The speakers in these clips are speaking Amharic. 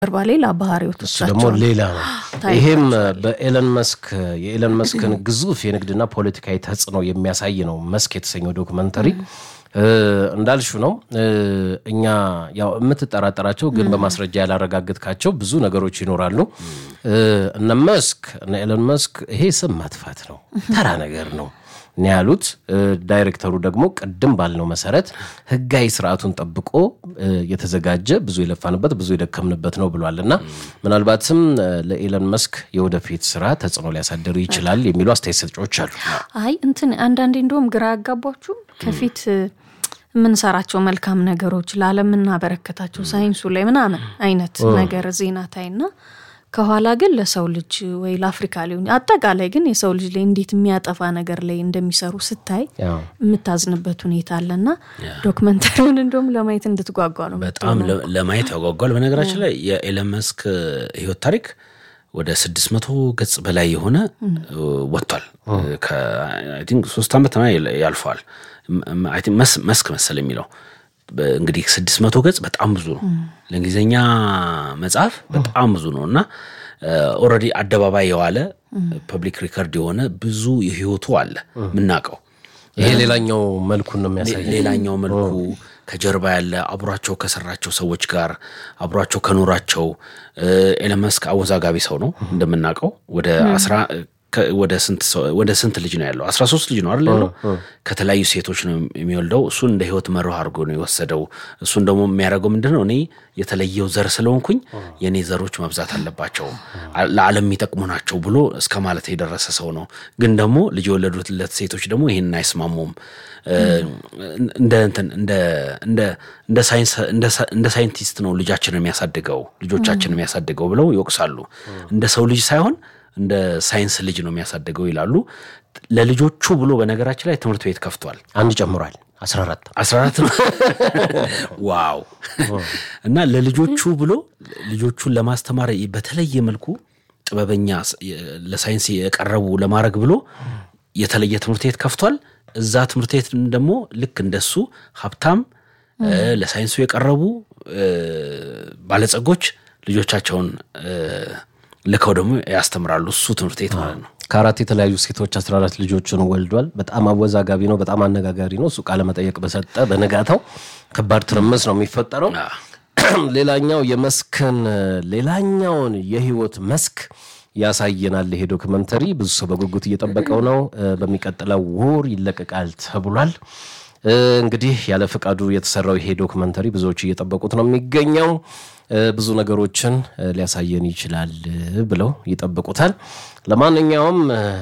ጀርባ ሌላ ባህሪው እሱ ደግሞ ሌላ ነው። ይሄም በኤለን መስክ የኤለን መስክን ግዙፍ የንግድና ፖለቲካዊ ተጽዕኖ የሚያሳይ ነው። መስክ የተሰኘው ዶክመንተሪ እንዳልሹ ነው። እኛ ያው የምትጠራጠራቸው ግን በማስረጃ ያላረጋግጥካቸው ብዙ ነገሮች ይኖራሉ። እነ መስክ እነ ኤለን መስክ ይሄ ስም ማጥፋት ነው፣ ተራ ነገር ነው ነው ያሉት። ዳይሬክተሩ ደግሞ ቅድም ባልነው መሰረት ህጋዊ ስርዓቱን ጠብቆ የተዘጋጀ ብዙ የለፋንበት ብዙ የደከምንበት ነው ብሏል እና ምናልባትም ለኤለን መስክ የወደፊት ስራ ተጽዕኖ ሊያሳድር ይችላል የሚሉ አስተያየት ሰጪዎች አሉ። አይ እንትን አንዳንዴ እንደውም ግራ ያጋቧችሁ ከፊት የምንሰራቸው መልካም ነገሮች ለዓለም የምናበረከታቸው ሳይንሱ ላይ ምናምን አይነት ነገር ዜና ታይና ከኋላ ግን ለሰው ልጅ ወይ ለአፍሪካ ሊሆን አጠቃላይ ግን የሰው ልጅ ላይ እንዴት የሚያጠፋ ነገር ላይ እንደሚሰሩ ስታይ የምታዝንበት ሁኔታ አለና ዶክመንተሪውን እንደውም ለማየት እንድትጓጓ ነው። በጣም ለማየት ያጓጓል። በነገራችን ላይ የኤለን መስክ ህይወት ታሪክ ወደ ስድስት መቶ ገጽ በላይ የሆነ ወጥቷል። ሶስት ዓመት ያልፈዋል። መስክ መሰል የሚለው እንግዲህ ስድስት መቶ ገጽ በጣም ብዙ ነው። ለእንግሊዝኛ መጽሐፍ በጣም ብዙ ነው እና ኦልሬዲ አደባባይ የዋለ ፐብሊክ ሪከርድ የሆነ ብዙ የህይወቱ አለ የምናውቀው። ይሄ ሌላኛው መልኩን ነው የሚያሳይ ሌላኛው መልኩ ከጀርባ ያለ አብሯቸው ከሰራቸው ሰዎች ጋር አብሯቸው ከኖራቸው ኤለን መስክ አወዛጋቢ ሰው ነው እንደምናውቀው ወደ አስራ ወደ ስንት ልጅ ነው ያለው? አስራ ሶስት ልጅ ነው አይደል ያለው? ከተለያዩ ሴቶች ነው የሚወልደው። እሱን እንደ ህይወት መርህ አድርጎ ነው የወሰደው። እሱን ደግሞ የሚያደርገው ምንድን ነው? እኔ የተለየው ዘር ስለሆንኩኝ የእኔ ዘሮች መብዛት አለባቸው፣ ለዓለም የሚጠቅሙ ናቸው ብሎ እስከ ማለት የደረሰ ሰው ነው። ግን ደግሞ ልጅ የወለዱለት ሴቶች ደግሞ ይህንን አይስማሙም። እንደ ሳይንቲስት ነው ልጃችን የሚያሳድገው ልጆቻችን የሚያሳድገው ብለው ይወቅሳሉ። እንደ ሰው ልጅ ሳይሆን እንደ ሳይንስ ልጅ ነው የሚያሳድገው ይላሉ። ለልጆቹ ብሎ በነገራችን ላይ ትምህርት ቤት ከፍቷል። አንድ ጨምሯል። 14 14 ነው። ዋው! እና ለልጆቹ ብሎ ልጆቹን ለማስተማር በተለየ መልኩ ጥበበኛ ለሳይንስ የቀረቡ ለማድረግ ብሎ የተለየ ትምህርት ቤት ከፍቷል። እዛ ትምህርት ቤት ደግሞ ልክ እንደሱ ሀብታም ለሳይንሱ የቀረቡ ባለጸጎች ልጆቻቸውን ልከው ደግሞ ያስተምራሉ። እሱ ትምህርት ቤት ማለት ነው። ከአራት የተለያዩ ሴቶች 14 ልጆችን ወልዷል። በጣም አወዛጋቢ ነው። በጣም አነጋጋሪ ነው። እሱ ቃለ መጠየቅ በሰጠ በነጋታው ከባድ ትርምስ ነው የሚፈጠረው። ሌላኛው የመስክን ሌላኛውን የህይወት መስክ ያሳየናል ይሄ ዶክመንተሪ። ብዙ ሰው በጉጉት እየጠበቀው ነው። በሚቀጥለው ወር ይለቀቃል ተብሏል። እንግዲህ ያለ ፈቃዱ የተሰራው ይሄ ዶክመንተሪ ብዙዎች እየጠበቁት ነው የሚገኘው። ብዙ ነገሮችን ሊያሳየን ይችላል ብለው ይጠብቁታል። ለማንኛውም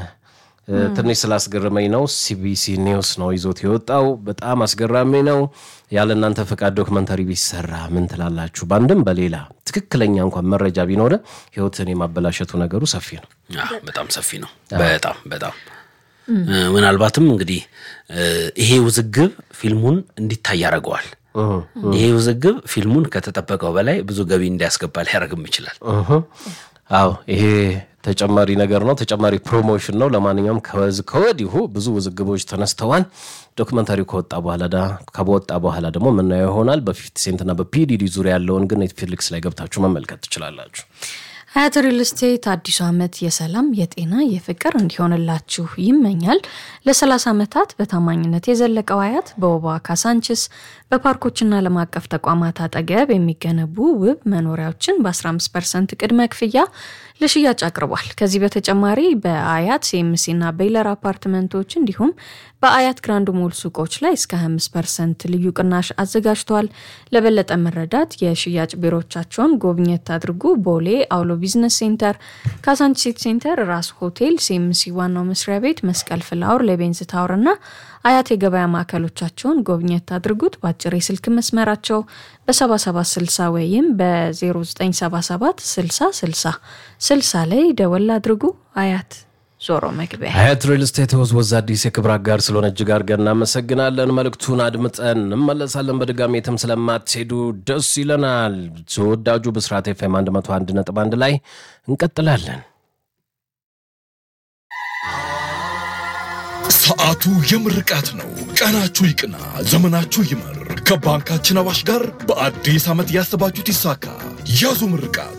ትንሽ ስላስገረመኝ ነው። ሲቢሲ ኒውስ ነው ይዞት የወጣው። በጣም አስገራሚ ነው። ያለ እናንተ ፈቃድ ዶክመንተሪ ቢሰራ ምን ትላላችሁ? በአንድም በሌላ ትክክለኛ እንኳን መረጃ ቢኖረ ህይወትን የማበላሸቱ ነገሩ ሰፊ ነው። በጣም ሰፊ ነው። በጣም በጣም ምናልባትም እንግዲህ ይሄ ውዝግብ ፊልሙን እንዲታይ ያደርገዋል። ይሄ ውዝግብ ፊልሙን ከተጠበቀው በላይ ብዙ ገቢ እንዲያስገባ ሊያደርግም ይችላል። አዎ ይሄ ተጨማሪ ነገር ነው፣ ተጨማሪ ፕሮሞሽን ነው። ለማንኛውም ከወዲሁ ብዙ ውዝግቦች ተነስተዋል። ዶክመንታሪው ከወጣ በኋላ ከወጣ በኋላ ደግሞ የምናየው ይሆናል። በፊፍቲ ሴንትና በፒዲዲ ዙሪያ ያለውን ግን ኔትፍሊክስ ላይ ገብታችሁ መመልከት ትችላላችሁ። ሀያት ሪል ስቴት አዲሱ ዓመት የሰላም የጤና የፍቅር እንዲሆንላችሁ ይመኛል። ለ30 ዓመታት በታማኝነት የዘለቀው ሀያት በወባ ካሳንችስ በፓርኮችና ዓለም አቀፍ ተቋማት አጠገብ የሚገነቡ ውብ መኖሪያዎችን በ15 ፐርሰንት ቅድመ ክፍያ ለሽያጭ አቅርቧል። ከዚህ በተጨማሪ በአያት ሲኤምሲና ቤይለር አፓርትመንቶች እንዲሁም በአያት ግራንድ ሞል ሱቆች ላይ እስከ 25 ፐርሰንት ልዩ ቅናሽ አዘጋጅተዋል። ለበለጠ መረዳት የሽያጭ ቢሮዎቻቸውን ጎብኘት አድርጉ። ቦሌ አውሎ ቢዝነስ ሴንተር፣ ካሳንቺስ ሲቲ ሴንተር፣ ራስ ሆቴል፣ ሲኤምሲ ዋናው መስሪያ ቤት፣ መስቀል ፍላወር፣ ሌቤንዝ ታወር እና አያት የገበያ ማዕከሎቻቸውን ጎብኘት አድርጉት። በአጭር የስልክ መስመራቸው በ7760 ወይም በ0977 60 60 60 ላይ ደወል አድርጉ። አያት ዞሮ መግቢያ ሀያት ሪል ስቴት ወዝ አዲስ የክብር አጋር ስለሆነ እጅግ አድርገን እናመሰግናለን። መልእክቱን አድምጠን እንመለሳለን። በድጋሚ የትም ስለማትሄዱ ደስ ይለናል። ተወዳጁ ብስራት ኤፍ ኤም 101 ነጥብ አንድ ላይ እንቀጥላለን። ሰዓቱ የምርቃት ነው። ቀናችሁ ይቅና፣ ዘመናችሁ ይመር። ከባንካችን አዋሽ ጋር በአዲስ ዓመት ያሰባችሁት ይሳካ። ያዙ ምርቃት